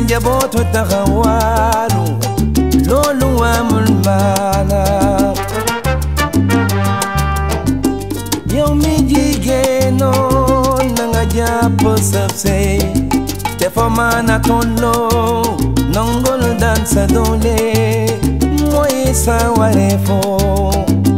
njabootu taxawaalu loolu amul maana yow mi jigéenoo na nga jàpp sab sey te fa maana tolloo nongol daan sa doole mooy sa wareefoo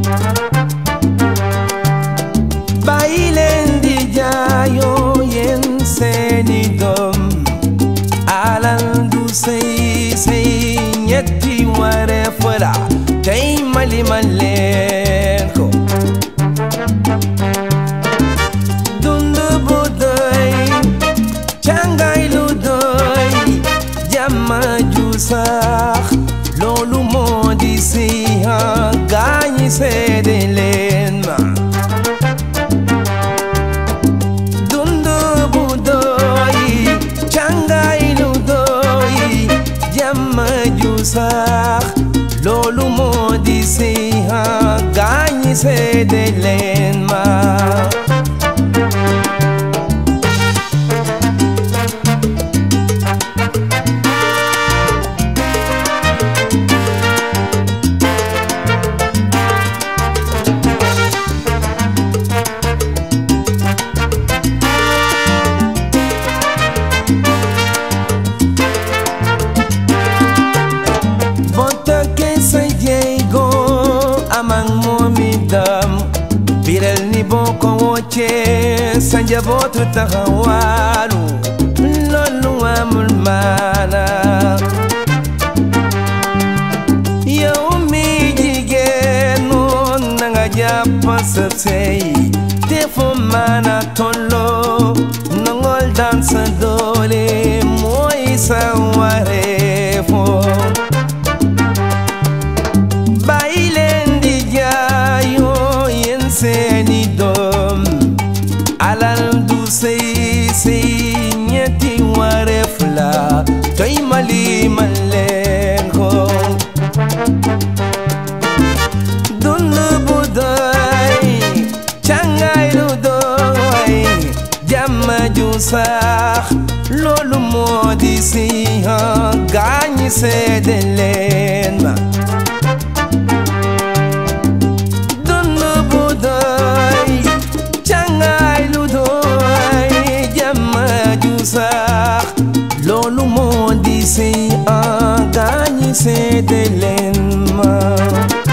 bàyyi leen di jaayoo yéen seeni doom alal du sey sey ñetti wareef la tey mali ma leen ko dund bu doy càngaay lu doy jàmm ju sax loolu moo di si gaañi seede leen ma dund bu doy càngaay lu doy jàmm ju sax loolu moo di si gaañi seede leen ma boo tëkkee sa jéego am ak moom itam biral ni boo ko woccee sa njabootu taxawaalu loolu amul maana yow mi jigéen noon na nga jàpp sa sey te fu maana tolloo nangol daan sa doole mooy sa wareefoo bàyyi leen di jaayoo yéen seeni doom alal du sey sey ñetti wareef la toy mali man leen ko dund bu doy càngaay lu doy jàmm ju sax loolu moo di si gaañi seede leen ma dund bu doy càngaay lu doy jàmm ju sax loolu moo di si gaañi seede leen ma